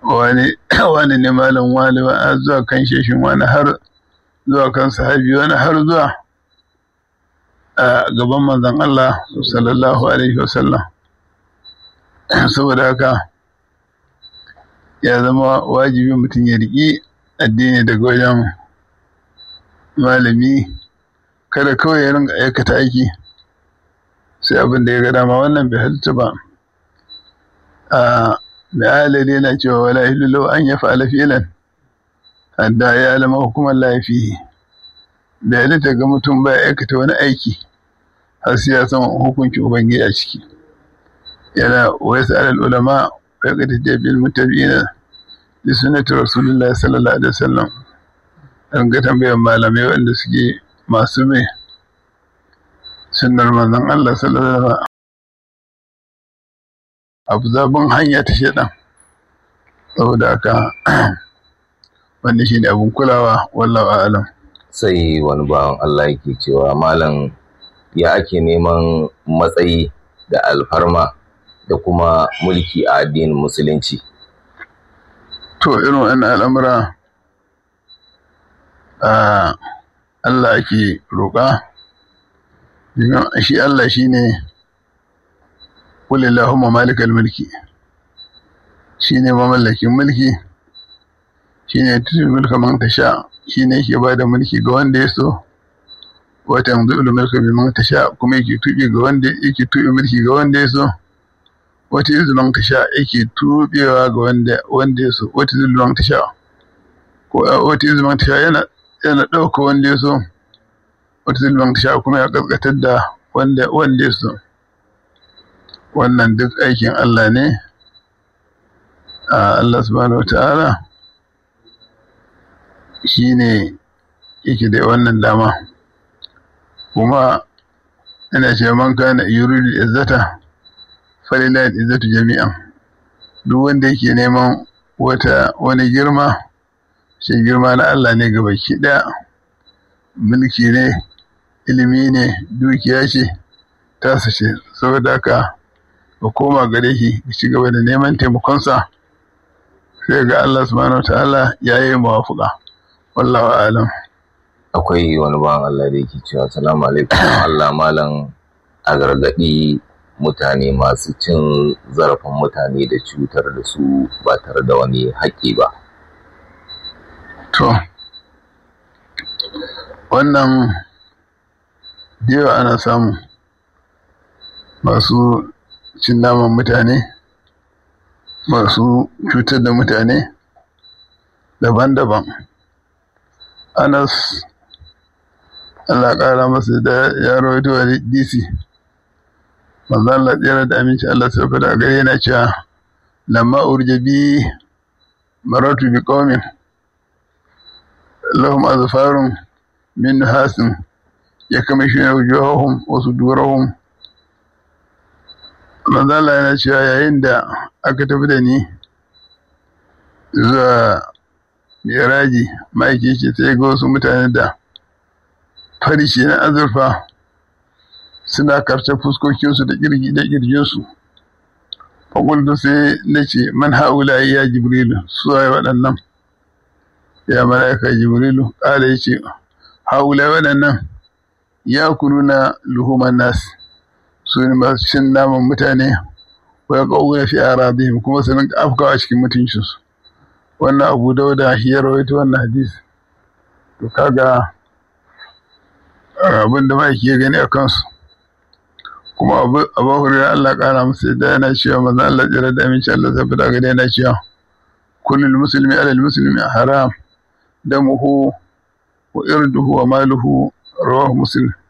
wani wani ne malam wani har zuwa kan sheshin wani har zuwa kan sahabi wani har zuwa a gaban manzon Allah sallallahu alaihi wasallam saboda haka ya zama wajibi mutum ya riƙi addini daga wajen malami kada kawai ya ringa aikata aiki sai abin da ya ga dama wannan bai halitta ba a mai alade yana cewa wala hilulu an ya fa'ala filan hadda ya alama hukumar laifi bai halitta ga mutum ba ya aikata wani aiki har sai ya san hukuncin ubangiji a ciki yana wasu alal ulama wa ya kata bil mutabi'ina da sunnati rasulullah sallallahu alaihi wasallam an ga tambayar malamai wanda suke masu mai sunnar manzon Allah sallallahu alaihi wasallam abu zaben hanya ta shaɗan saboda haka wanda shi ne abin kulawa wallawa alam sai wani bawan Allah yake cewa malam ya ake neman matsayi da alfarma da kuma mulki a addinin musulunci to irin wannan al'amura Allah ake roƙa shi Allah shi ne Kulillahumma malikal mulki shi ne mamallakin mulki shi ne tutu mulka man tasha shi ne yake ba da mulki ga wanda ya so wata yanzu mulka bi man tasha kuma yake tuɓe ga wanda yake tuɓe mulki ga wanda ya so wata yanzu man tasha yake tuɓewa ga wanda wanda ya so wata yanzu man tasha ko wata yanzu man tasha yana yana ɗauka wanda ya so wata yanzu man tasha kuma ya kaskatar da wanda wanda ya so wannan duk aikin Allah ne Allah subhanahu wata'ala shi ne yake da wannan dama kuma ina ce man kana yuridu izzata falilahi izzatu jami'an duk wanda yake neman wata wani girma shi girma na Allah ne ga baki daya mulki ne ilimi ne dukiya ce tasa ce saboda haka ka koma gare shi ka ci gaba da neman taimakonsa sai ga Allah subhanahu ta'ala ya yi mawafuka wallahu alam akwai wani bawan Allah da yake cewa salamu alaikum Allah malam a gargaɗi mutane masu cin zarafin mutane da cutar da su ba tare da wani haƙƙi ba to wannan da ana samu masu cin naman mutane masu cutar da mutane daban-daban anas Allah ƙara masa da ya rawaito wa dc manzo Allah tsira da aminci Allah sai fada gare yana cewa lamma urjabi maratu bi qaumin lahum azfarun min hasin yakamishuna wujuhahum wa sudurahum manzala yana cewa yayin da aka tafi da ni zuwa miraji ma'aiki ce sai ga wasu mutane da farishe na azurfa suna karce fuskokinsu da kirgi da kirjinsu fakultu sai na ce man haula ya jibrilu su waye waɗannan ya mala'ika jibrilu ƙala ya ce haula waɗannan ya kuluna luhuman nasu su ne masu cin naman mutane wa ya fi aradihim kuma su rinka afkawa cikin mutuncinsu wannan abu dauda ya rawaito wannan hadisi to kaga abin da ma'aiki ya gani a kansu kuma abu hurairar Allah kara masa yadda yana cewa maza Allah tsira da aminci Allah zafi da gada yana cewa kullum musulmi alal musulmi haram damuhu wa irduhu wa maluhu rawahu muslim